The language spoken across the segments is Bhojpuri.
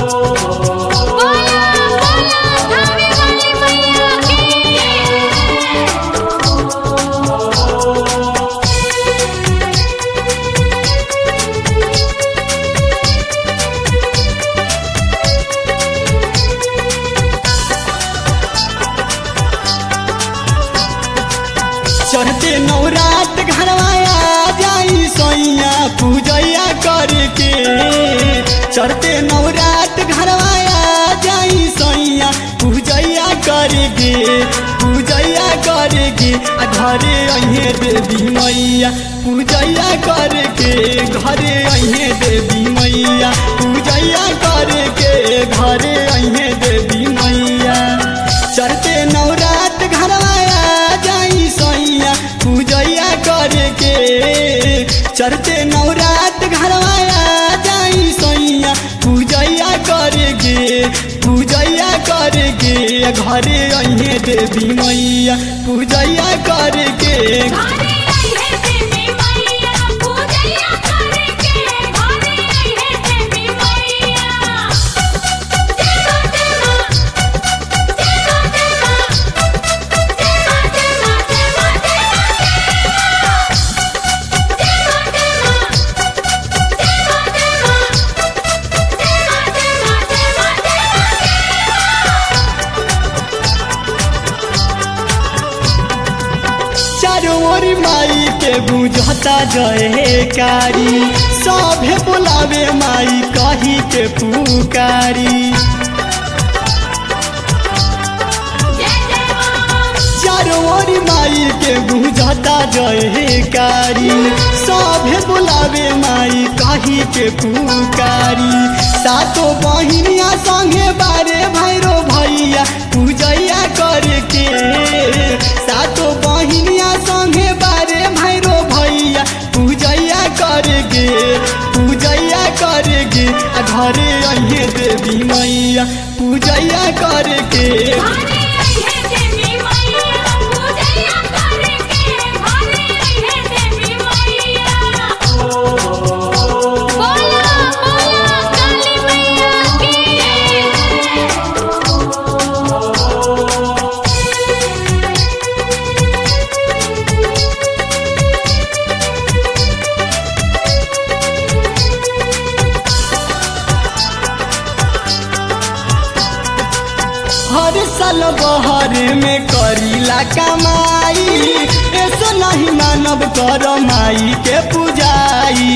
बोला बोला धावे वाली मैया की चढ़ते नवरात घरवाया जाई सोइया पूजैया करके चढ़ते नवरात घरवाया जाई सोइया पूजैया करके पूजैया करके आ घरे अहे देवी मैया पूजैया करके घरे अहे देवी मैया पूजैया करके घरे अहे देवी मैया चढ़ते नवरात घरवाया जाई सैया पूजैया करके चढ़ते नवरात घरवाया जाई सैया पूजैया करके पूजैया करके घरे अहे देवी मैया पूजैया करके घरे आई है देवी मैया पूजैया करके घरे आई है देवी मैया तेरा तेरा तेरा तेरा तेरा तेरा तेरा चारों ओर माई के बुझता जयकारी सभे बुलावे माई कही के पुकारी चारों ओर माई के बुझता जयकारी सभे बुलावे माई कही के पुकारी सातो बहिनिया संगे बारे भैरो भैया पूजैया करके सातो बहिनिया संगे बारे भैरो भैया पूजैया करके पूजैया करके आ घरे अहे देवी मैया पूजैया करके बोला बोला काली मैया की हर साल बहर में करीला कमाई ऐसो नहीं मानव कर माई के पूजाई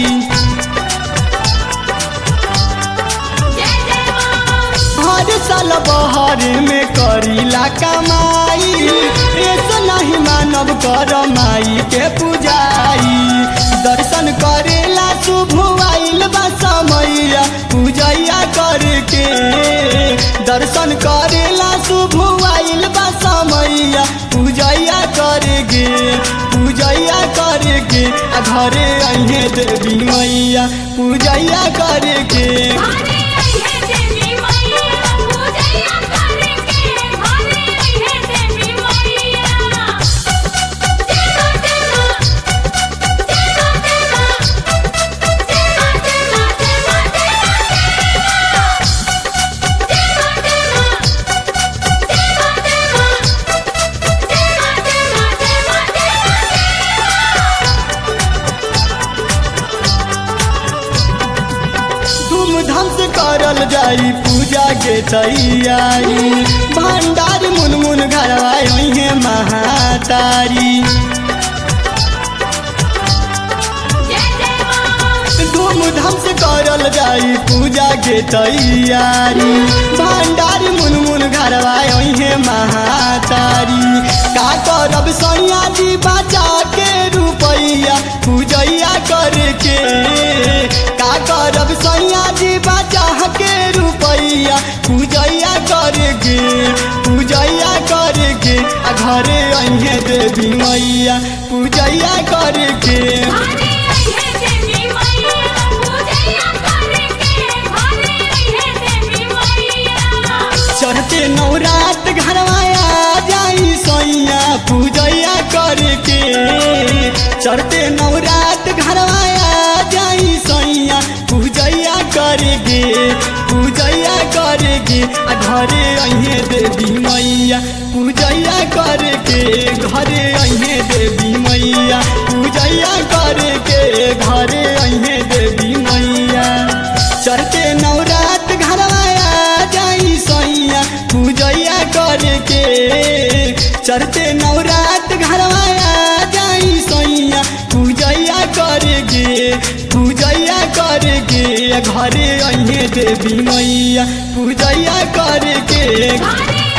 हर साल बहर में करीला कमाई ऐसो नहीं मानव कर माई के पूजाई दर्शन करेला शुभ आइल बा समैया पूजैया करके दर्शन करेला शुभ आइल बा समैया पूजैया करके पूजैया करके आ घरे अहे देवी मैया पूजैया करके धूमधाम से करल जाई पूजा के तैयारी भंडार मुनमुन घरवाई है महातारी धूमधाम से करल जाई पूजा के तैयारी भंडार मुनमुन घरवाई है महातारी का करब सैया जी बचा के रुपैया पूजैया करके का करब सैया जी बचा के रुपैया पूजैया करके पूजैया करके आ घरे अहे देवी मैया पूजैया करके चढ़ते नवरात घरवाया जाई सैया पूजैया करके चढ़ते नवरात घरवाया जाई सैया पूजैया करके के पूजैया करे के आ घरे अहे देवी मैया पूजैया करे के घरे अहे देवी मैया पूजैया करे के घरे अहे देवी मैया चढ़ते नवरात घरवाया जाई सैया पूजैया करे के चढ़ते नवरात घरवाया जाई सैया पूजैया करे के पूजैया करे के घरे अहे देवी मैया पूजैया करे के घरे